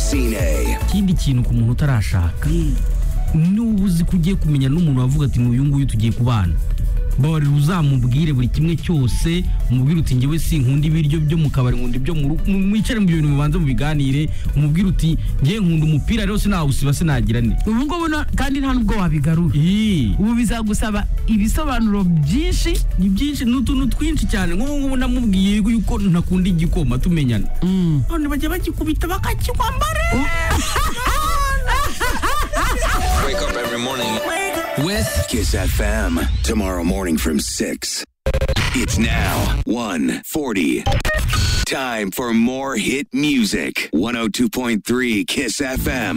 Francine. ikindi kintu ku muntu utarashaka niba uzi ko ugiye kumenya n'umuntu wavuga ati nk'uyu nguyu tugiye kubana babarira uzamubwire buri kimwe cyose umubwire uti ngewe si nkunda ibiryo byo mu kabari nkunda ibyo mu rugo mwicare mu bintu mubanze mubiganire umubwire uti ngewe nkunda umupira rero sinawusiba sinagira ne ubu ngubu no- kandi nta nubwo wabigarura Ii. ubu bizagusaba ibisobanuro byinshi ni byinshi ni utuntu twinshi cyane nk'ubu ngubu namubwiye yuko ntakunda igikoma tumenyana none bajya bagikubita bakakikwambara Wake up every morning. With Kiss FM. Tomorrow morning from 6. It's now 1.40. Time for more hit music. 102.3 Kiss FM.